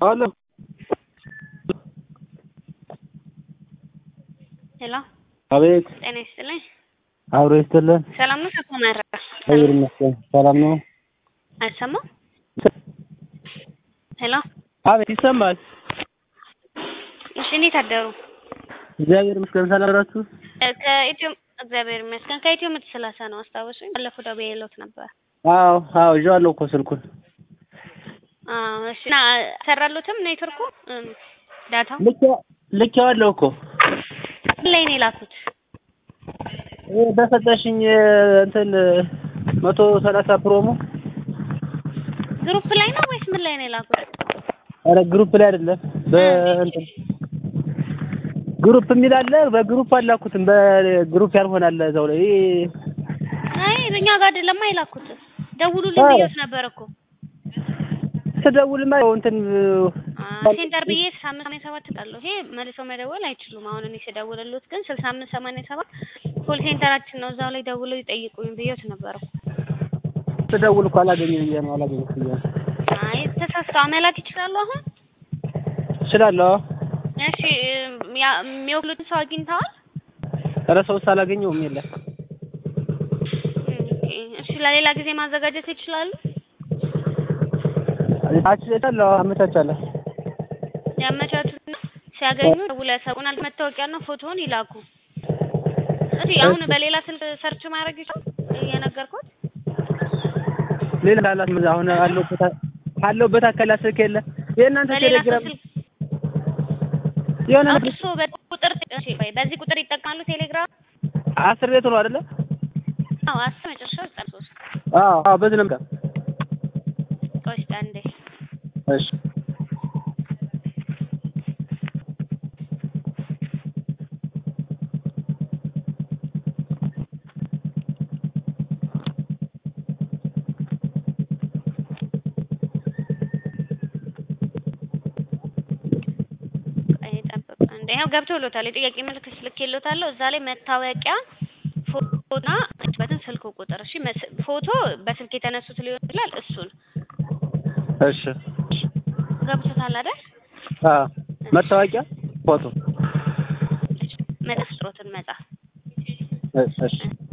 አሎ ሄሎ አቤት ጤና ይስጥልኝ። አብሮ ይስጥልን። ሰላም ነው? ሰኮ መረ እግዚአብሔር ይመስገን ሰላም ነው። አይሰማም? ሄሎ አቤት ይሰማል። እሺ፣ እንዴት አደሩ? እግዚአብሔር ይመስገን ሰላም ናችሁ? እ ከኢትዮ እግዚአብሔር ይመስገን ከኢትዮ ምርት ሰላሳ ነው አስታወሱኝ። ባለፈው ደውዬልዎት ነበር። አዎ አዎ ይዤዋለሁ እኮ ስልኩን። አዎ እሺ። እና ሰራሎትም ኔትወርኩ እም፣ ዳታው ልኬ- ልኬዋለሁ እኮ ምን ላይ ነው የላኩት? ይሄ በሰጠሽኝ እንትን መቶ ሰላሳ ፕሮሞ ግሩፕ ላይ ነው ወይስ ምን ላይ ነው የላኩት? ኧረ ግሩፕ ላይ አይደለም በእንትን ግሩፕ የሚል አለ። በግሩፕ አላኩትም በግሩፕ ያልሆነ አለ እዛው ላይ ይሄ አይ እኛ ጋር አይደለማ የላኩት። ደውሉልኝ አዎ። ብዬሽ ነበር እኮ ስደውልማ ያው እንትን አ፣ ሴንተር ብዬ ስልሳ አምስት ሰማንያ ሰባት እላለሁ። ይሄ መልሰው መደወል አይችሉም። አሁን እኔ ስደውልልዎት ግን ስልሳ አምስት ሰማንያ ሰባት ኮል ሴንተራችን ነው። እዛው ላይ ደውለው ይጠይቁኝ ብዬሽ ነበር እኮ። ስደውል እኮ አላገኘም ብዬ ነው አላገኘም ብዬ ነው። አይ ተሳስተው መላክ ይችላሉ አሁን እችላለሁ። እሺ ያ- የሚወክሉትን ሰው አግኝተዋል? ኧረ ሰውስ አላገኘውም የለም። እሺ ለሌላ ጊዜ ማዘጋጀት ይችላሉ? አችላለሁ አመቻቻለሁ። ያመቻቹና ሲያገኙ ደውለው ያሳውቁናል። መታወቂያና ፎቶውን ይላኩ። እሺ አሁን በሌላ ስልክ ሰርች ማድረግ ይችላል እየነገርኩት። ሌላ ላላት አሁን አለሁበት አለሁበት አካላ ስልክ የለ የእናንተ በሌላ ሰው ቴሌግራም ስልክ የሆነ አሁን እሱ በቁጥር እሺ ቆይ በዚህ ቁጥር ይጠቀማሉ ቴሌግራም? አስር ቤት ነው አይደለ? አዎ አስር መጨረሻው ዘጠና ሶስት አዎ አዎ በዚህ ነው የምጠ- ቆይ እስኪ አንዴ እሺ ቆይ ጠብቅ አንዴ። ይኸው ገብቶሎታል። የጥያቄ ምልክት ልኬሎታለሁ። እዛ ላይ መታወቂያ ፎቶና በትን ስልክ ቁጥር እሺ። መስ- ፎቶ በስልክ የተነሱት ሊሆን ይችላል። እሱን እሺ እሺ ገብቶታል አይደል? አዎ መታወቂያ ፎቶ መጽሐፍ ጥሮትን መጽሐፍ እሺ እሺ